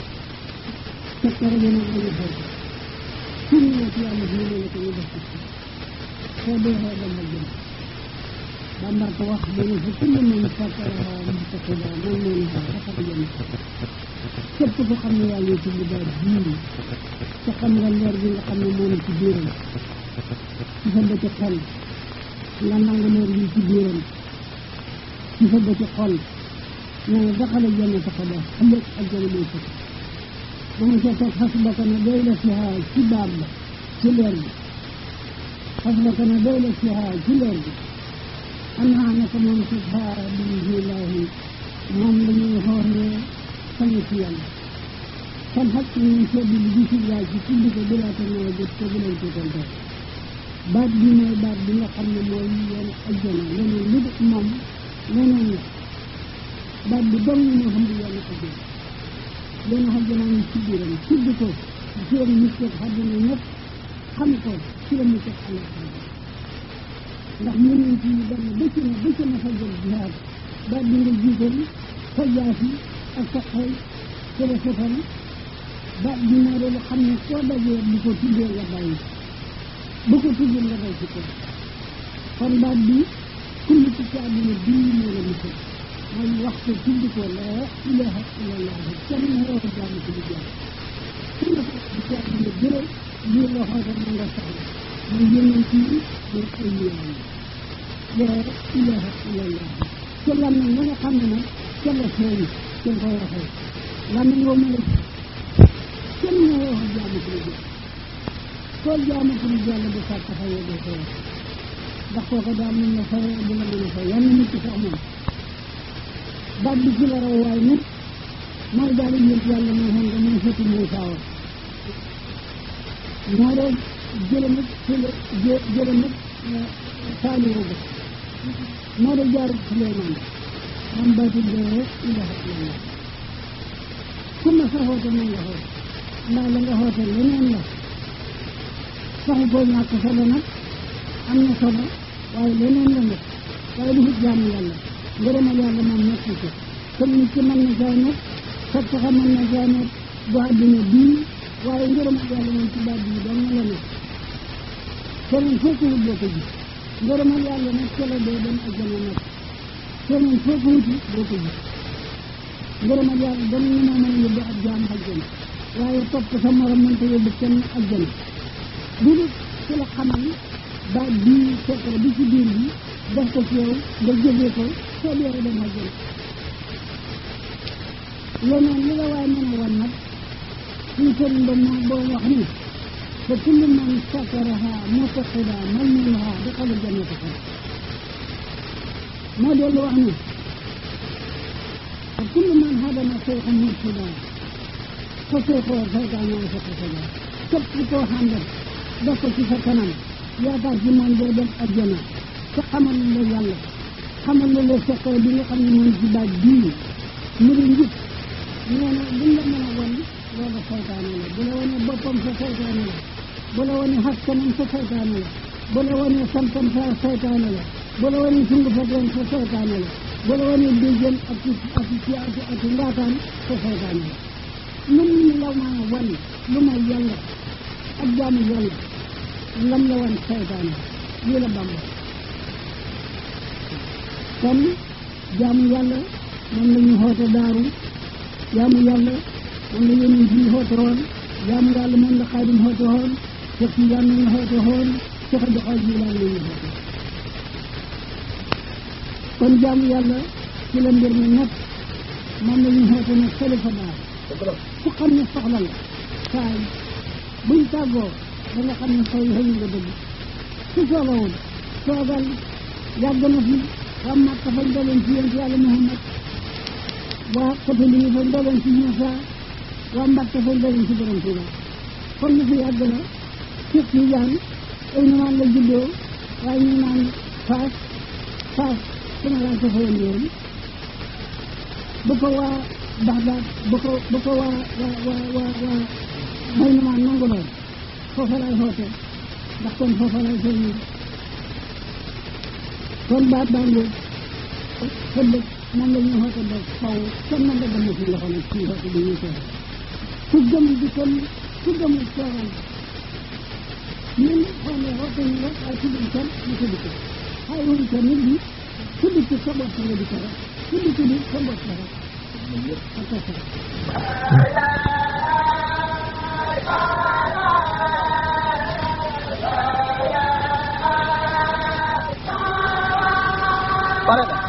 A: fekkare bi nag lañu xew suñu la ci yàlla bi ne la ko ñu def ci soo dee xew dama jëm bambar ko wax mu ne fa kullu man fakkaraha mustaqida man moo ne xew dafa jëm képp ko xam ne yàlla ci li baat bii te xam nga leer bi nga xam ne moo ne ci biiram ci sa bëti xol nga nangu leer bi ci biiram ci sa bëti xol nee na daxala janna ta xada ëllëg ak jana mooy fëkk ba mu ca toog xas ba ko ne doy la fiha ci baab ba ci leer bi xas ba ko ne doy la fiha ci leer bi am naa ne ko moom subhaa billahi moom la ñuy xooxee sañu ci yàlla kon xaj ñu seet bi di ci laaj ci tudd ko bi laata nooy jot ko bu leen ci tontoon baat bi mooy baat bi nga xam ne mooy yoon ajjana leneen lu dul moom leneen la baat bi dong moo xam ne yoon ajjana yoon ajjana ngi ci biiram tudd ko ci la nit ko àddina ñëpp xam ko ci la nit ko àllaxira ndax yeneen ci benn bëcc na bëcc na fa jël jihaad baat bi nga jiital sa jaasi ak sa xel ci la setal baat bi moo doon xam ne koo dajee bu ko tuddee nga bàyyi bu ko tuddee nga bay ci ko kon baat bi kulli ci ci àdduna bii moo la musal mooy waxtu tudd ko laa ilaha illallah kenn moo ko jaamu ci lu jaam ku la ko ci àdduna jëre lii la xoote na nga soxla mooy yeneen ci mooy ay liyaam laa ilaha illallah ca lan na nga xam ne nag ca la feeñ kenn koy waxee lan na ngoo mën a kenn moo wax jaamu ci lu jaam koo jaamu ci lu jàll bu sàkk fayee doo ko wax ndax kooku daal mën na fayee du la mën a fay yan nit ki sax moom baat bi ci la raw waaye nag mooy daal di yënt yàlla moo xam nga mooy fëti mooy saawa moo doon jële nag jële jële nag saaliwu ba moo doon jaar Suleymaan man baatul dee ilaha illallah ku ma sa xoote na nga xoote ndax la nga xoote leneen la saxu koo ñàkk solo nag am na solo waaye leneen la nag waaye du fit jaamu yàlla ngërëmal yàlla moom nekk ko kon nit ki mën na saa nekk fekk sax mën na saa nekk bu àddina bii waaye ngërëmal yàlla moom ci baat bii dong la nekk keneen foo ko wut boo ko gis ngërëmal yàlla nag ca la dee dem ajjana nekk keneen foo ko wuti boo ko gis ngërëmal yàlla dong ñu moo mën a yóbbu ab jaam ajjana waaye topp sa morom mënta yóbbu kenn ajjana li nag ci la xamal baat bii secret bi ci biir bi def ko ci yow nga jëfee ko soo dee dem àjjana leneen li la waaye mën a wan nag suñ sëriñ ba moo boo wax ni fa kullu man sakaraha mutaqida malmuha daxala jannata ko moo dellu wax ni fa kullu man hadama seyxa murtida fa seyxoo saytaana sa xasada képp koo xàndat def ko ci sa kanam yaakaar ci moom doo dem àjjana te xamal la yàlla xamal la la seqee bi nga xam ne moom ci baat bii mu di njub nee na buñ la mën a wan loolu saytaane la bu la wane boppam sa saytaane la bu la wane xaskanam sa saytaane la bu la wane santam sa saytaane la bu la wane sungu fateen sa saytaane la bu la wane déjjën ak ci ak ci ak ak ngaataan sa saytaane la lum la maa wan lu may yàlla ak jaamu yàlla lam la wan saytaane lii la bamba kon jaamu yàlla moom la ñu xoote daaru jaamu yàlla moom la yonent yi xoote woon jaamu yàlla moom la xaadim xoote woon Cheikh Tidiane la ñu xoote woon Cheikh Abdou Khadre Jilaani la ñu xoote kon jaamu yàlla ci la mbir mi nekk moom la ñu xoote nag xalifa daal ku xam ne soxla la saay buñ tàggoo da nga xam ne xëy xëy nga dëgg su soxlawul toogal yàgg na fi waa Makka fañ daloon ci yonent yàlla Muhammad waa côté li fañ daloon ci Moussa waa Mbacke fañ daloon ci borom Tuuba kon na fi yàgg na Cheikh Tidiane ay numaan la juddoo waaye ñu naan faas faas sama laa ko fa woon yoon ba ko waa Baxdaad ba ko ba ko waa waa waa waa waa may numaan nangu lool foofa lay xoote ndax kon foofa lay feeñee kon baat baa ngóob xëddëg moom la ñuy xoote ba faw kenn mën da dem ci loxo nag ci xoote bi ñuy teew ku gëm di kon ku gëmul teewal ñun xaw ma xoote ñu rek waaye tudduñ kenn ñu tudd ko xay wuñ ko nit ñi tudd ci sa bopp nga di ko rek tudd ci nit sa bopp la rek loolu yëpp ak ko sax
C: pare na